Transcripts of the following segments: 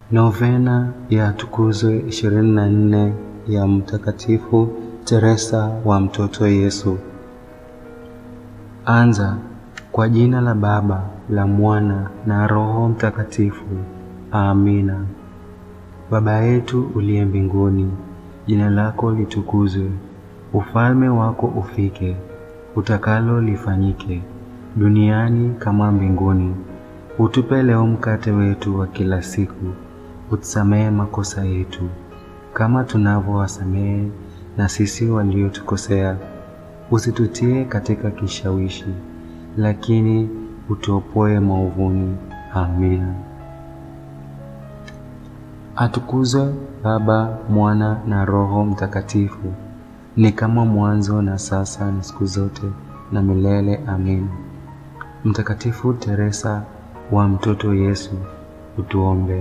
Novena ya Tukuzwe 24 ya Mtakatifu Teresa wa Mtoto Yesu. Anza kwa jina la Baba, la Mwana na Roho Mtakatifu. Amina. Baba yetu uliye mbinguni, jina lako litukuzwe, ufalme wako ufike, utakalo lifanyike duniani kama mbinguni. Utupe leo mkate wetu wa kila siku, utusamehe makosa yetu kama tunavyowasamehe na sisi waliotukosea, usitutie katika kishawishi, lakini utuopoe maovuni. Amina. Atukuzwe Baba, Mwana na Roho Mtakatifu, ni kama mwanzo na sasa na siku zote na milele. Amina. Mtakatifu Teresa wa Mtoto Yesu, utuombee.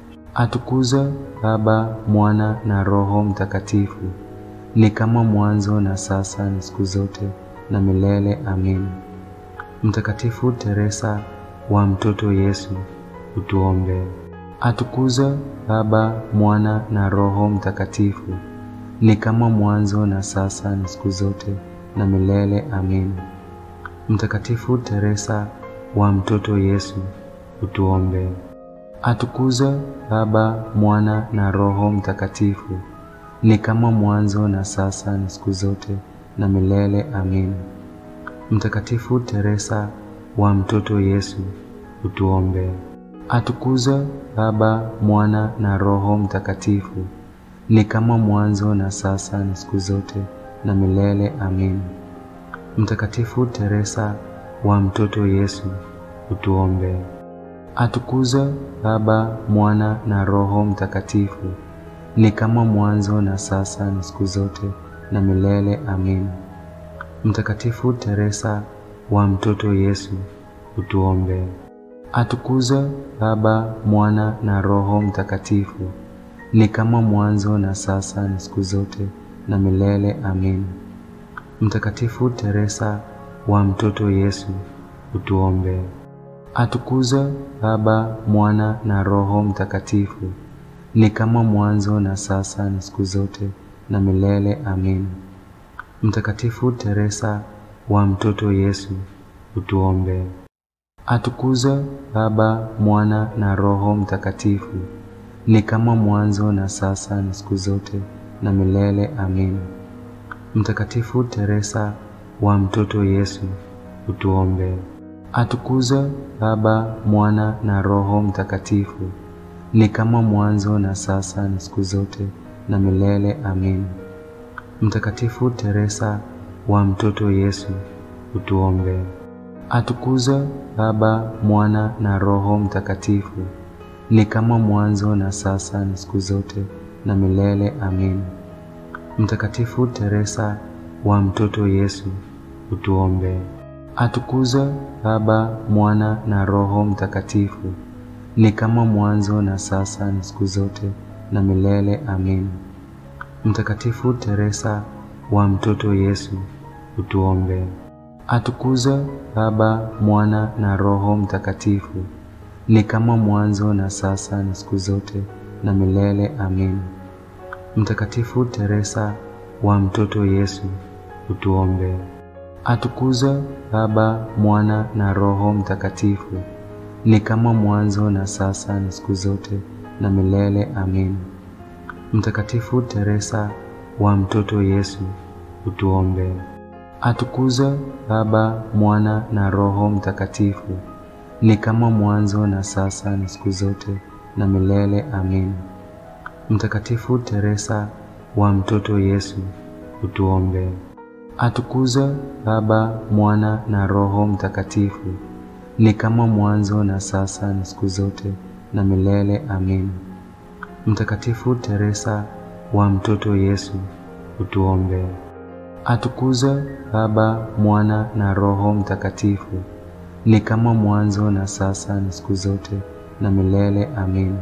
Atukuzwe Baba, Mwana na Roho Mtakatifu, ni kama mwanzo na sasa na siku zote na milele. Amina. Mtakatifu Teresa wa Mtoto Yesu, utuombee. Atukuzwe Baba, Mwana na Roho Mtakatifu, ni kama mwanzo na sasa na siku zote na milele. Amina. Mtakatifu Teresa wa Mtoto Yesu, utuombee. Atukuzwe Baba, Mwana na Roho Mtakatifu, ni kama mwanzo na sasa na siku zote na milele. Amina. Mtakatifu Teresa wa Mtoto Yesu, utuombee. Atukuzwe Baba, Mwana na Roho Mtakatifu, ni kama mwanzo na sasa na siku zote na milele. Amina. Mtakatifu Teresa wa Mtoto Yesu, utuombee. Atukuzwe Baba, Mwana na Roho Mtakatifu, ni kama mwanzo na sasa na siku zote na milele. Amina. Mtakatifu Teresa wa Mtoto Yesu, utuombee. Atukuzwe Baba, Mwana na Roho Mtakatifu, ni kama mwanzo na sasa na siku zote na milele. Amina. Mtakatifu Teresa wa Mtoto Yesu, utuombee. Atukuzwe Baba, Mwana na Roho Mtakatifu, ni kama mwanzo na sasa na siku zote na milele. Amina. Mtakatifu Teresa wa Mtoto Yesu, utuombee. Atukuzwe Baba, Mwana na Roho Mtakatifu, ni kama mwanzo na sasa na siku zote na milele. Amina. Mtakatifu Teresa wa Mtoto Yesu, utuombee. Atukuzwe Baba, Mwana na Roho Mtakatifu, ni kama mwanzo na sasa na siku zote na milele. Amina. Mtakatifu Teresa wa Mtoto Yesu, utuombee. Atukuzwe Baba, Mwana na Roho Mtakatifu, ni kama mwanzo na sasa na siku zote na milele. Amina. Mtakatifu Teresa wa Mtoto Yesu, utuombee. Atukuzwe Baba, Mwana na Roho Mtakatifu, ni kama mwanzo na sasa na siku zote na milele. Amina. Mtakatifu Teresa wa Mtoto Yesu, utuombee. Atukuzwe Baba, Mwana na Roho Mtakatifu, ni kama mwanzo na sasa na siku zote na milele. Amina. Mtakatifu Teresa wa Mtoto Yesu, utuombee. Atukuzwe Baba, Mwana na Roho Mtakatifu, ni kama mwanzo na sasa na siku zote na milele. Amina. Mtakatifu Teresa wa Mtoto Yesu, utuombee. Atukuzwe Baba, Mwana na Roho Mtakatifu, ni kama mwanzo na sasa na siku zote na milele. Amina. Mtakatifu Teresa wa Mtoto Yesu, utuombee. Atukuzwe Baba, Mwana na Roho Mtakatifu, ni kama mwanzo na sasa na siku zote na milele. Amina. Mtakatifu Teresa wa Mtoto Yesu, utuombee. Atukuzwe Baba, Mwana na Roho Mtakatifu, ni kama mwanzo na sasa na siku zote na milele. Amina.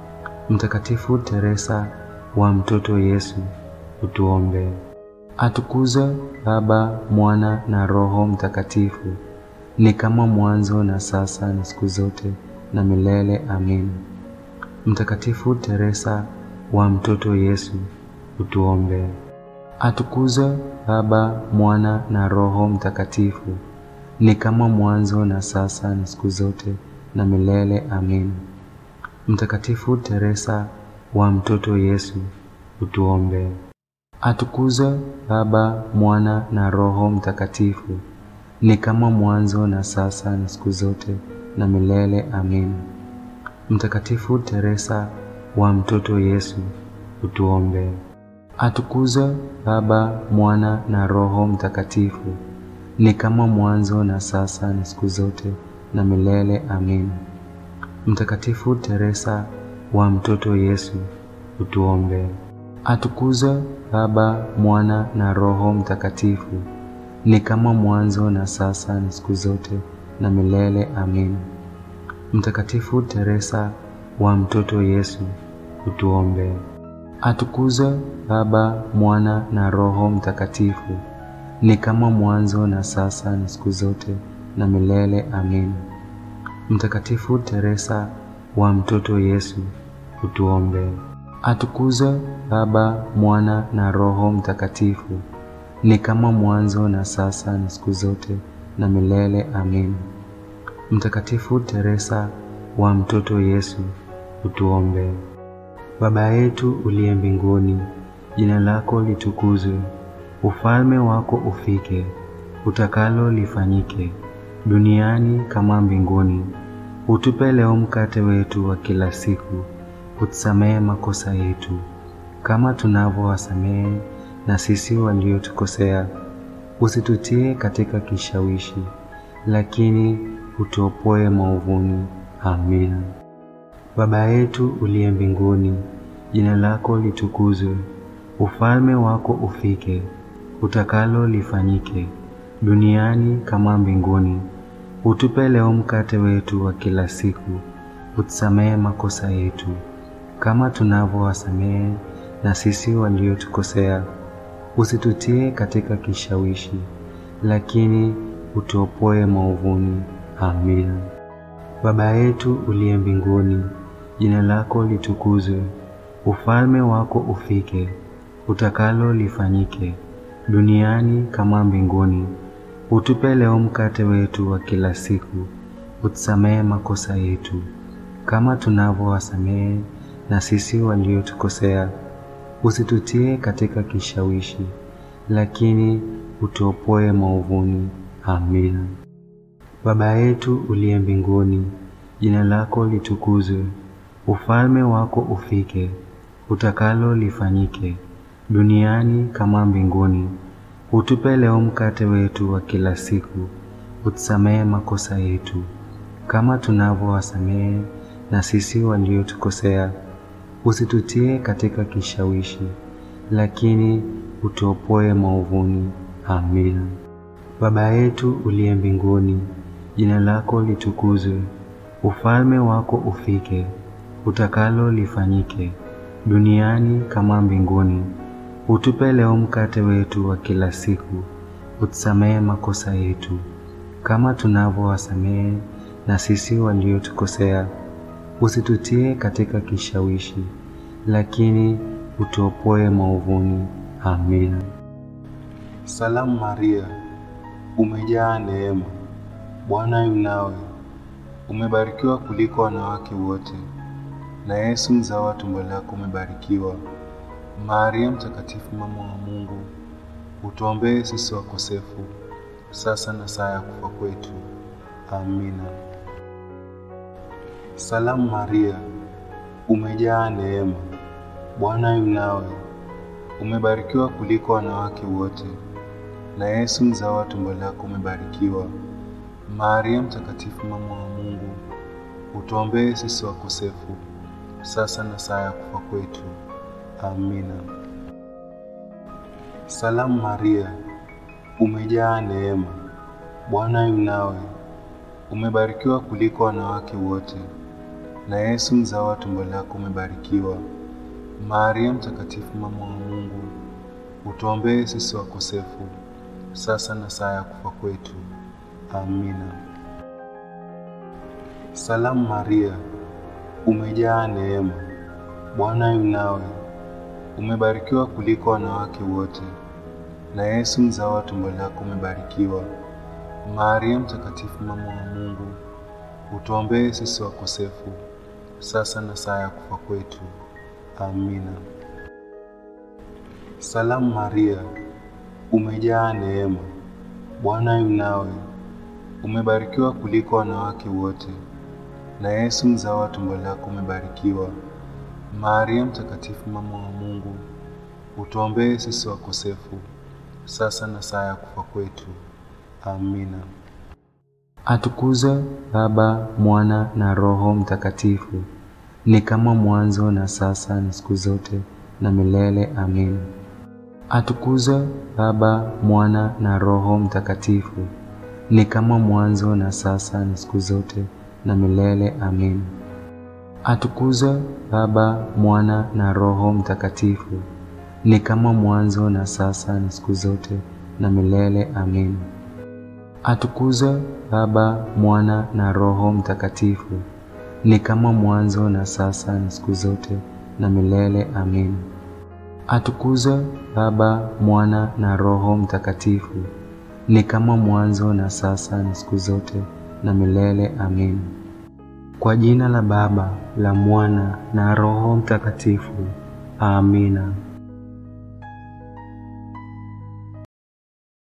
Mtakatifu Teresa wa Mtoto Yesu, utuombee. Atukuzwe Baba, Mwana na Roho Mtakatifu, ni kama mwanzo na sasa na siku zote na milele. Amina. Mtakatifu Teresa wa Mtoto Yesu, utuombee. Atukuzwe Baba, Mwana na Roho Mtakatifu, ni kama mwanzo na sasa na siku zote na milele. Amin. Mtakatifu Teresa wa Mtoto Yesu, utuombee. Atukuzwe Baba, Mwana na Roho Mtakatifu, ni kama mwanzo na sasa na siku zote na milele. Amin. Mtakatifu Teresa wa Mtoto Yesu, utuombee. Atukuzwe Baba, Mwana na Roho Mtakatifu, ni kama mwanzo na sasa na siku zote na milele. Amin. Mtakatifu Teresa wa Mtoto Yesu, utuombee. Atukuzwe Baba, Mwana na Roho Mtakatifu, ni kama mwanzo na sasa na siku zote na milele. Amin. Mtakatifu Teresa wa Mtoto Yesu, utuombee. Atukuzwe Baba, Mwana na Roho Mtakatifu, ni kama mwanzo na sasa na siku zote na milele. Amin. Mtakatifu Teresa wa Mtoto Yesu, utuombee. Atukuzwe Baba, Mwana na Roho Mtakatifu, ni kama mwanzo na sasa na siku zote na milele. Amin. Mtakatifu Teresa wa Mtoto Yesu, utuombee. Baba yetu uliye mbinguni, jina lako litukuzwe, ufalme wako ufike, utakalo lifanyike duniani kama mbinguni. Utupe leo mkate wetu wa kila siku, utusamehe makosa yetu kama tunavyowasamehe na sisi waliotukosea, usitutie katika kishawishi, lakini utuopoe maovuni. Amina. Baba yetu uliye mbinguni, jina lako litukuzwe, ufalme wako ufike, utakalo lifanyike duniani kama mbinguni. Utupe leo mkate wetu wa kila siku, utusamehe makosa yetu kama tunavyowasamehe na sisi waliotukosea, usitutie katika kishawishi, lakini utuopoe maovuni. Amina. Baba yetu uliye mbinguni, jina lako litukuzwe, ufalme wako ufike, utakalo lifanyike duniani kama mbinguni. Utupe leo mkate wetu wa kila siku, utusamehe makosa yetu kama tunavyowasamehe na sisi waliotukosea, usitutie katika kishawishi, lakini utuopoe maovuni. Amina. Baba yetu uliye mbinguni, jina lako litukuzwe, ufalme wako ufike, utakalo lifanyike duniani kama mbinguni. Utupe leo mkate wetu wa kila siku, utusamehe makosa yetu kama tunavyowasamehe na sisi waliotukosea, usitutie katika kishawishi, lakini utuopoe maovuni. Amina. Baba yetu uliye mbinguni, jina lako litukuzwe, ufalme wako ufike, utakalo lifanyike duniani kama mbinguni. Utupe leo mkate wetu wa kila siku, utusamehe makosa yetu kama tunavyowasamehe na sisi waliotukosea, usitutie katika kishawishi, lakini utuopoe maovuni. Amina. Salamu Maria, umejaa neema, Bwana yu nawe, umebarikiwa kuliko wanawake wote, na Yesu mzao wa tumbo lako umebarikiwa. Maria Mtakatifu, mama wa Mungu, utuombee sisi wakosefu, sasa na saa ya kufa kwetu. Amina. Salamu Maria, umejaa neema, Bwana yu nawe, umebarikiwa kuliko wanawake wote, na Yesu mzao wa tumbo lako umebarikiwa. Maria Mtakatifu, mama wa Mungu, utuombee sisi wakosefu, sasa na saa ya kufa kwetu. Amina. Salamu Maria, umejaa neema, Bwana yu nawe, umebarikiwa kuliko wanawake wote, na Yesu mzao wa tumbo lako umebarikiwa. Maria Mtakatifu, mama wa Mungu, utuombee sisi wakosefu, sasa na saa ya kufa kwetu. Amina. Salamu Maria, umejaa neema, Bwana yu nawe, umebarikiwa kuliko wanawake wote, na Yesu mzao wa tumbo lako umebarikiwa. Maria Mtakatifu, mama wa Mungu, utuombee sisi wakosefu, sasa na saa ya kufa kwetu. Amina. Salamu Maria, umejaa neema, Bwana yu nawe, umebarikiwa kuliko wanawake wote, na Yesu mzao wa tumbo lako umebarikiwa. Maria Mtakatifu, mama wa Mungu, utuombee sisi wakosefu, sasa na saa ya kufa kwetu. Amina. Atukuzwe Baba, Mwana na Roho Mtakatifu, ni kama mwanzo na sasa na siku zote na milele. Amin. Atukuzwe Baba, Mwana na Roho Mtakatifu, ni kama mwanzo na sasa na siku zote na milele. Amin. Atukuzwe Baba, Mwana na Roho Mtakatifu, ni kama mwanzo na sasa na siku zote na milele. Amin. Atukuzwe Baba, Mwana na Roho Mtakatifu, ni kama mwanzo na sasa na siku zote na milele. Amin. Atukuzwe Baba, Mwana na Roho Mtakatifu, ni kama mwanzo na sasa na siku zote na milele. Amin. Kwa jina la Baba, la Mwana na Roho Mtakatifu. Amina.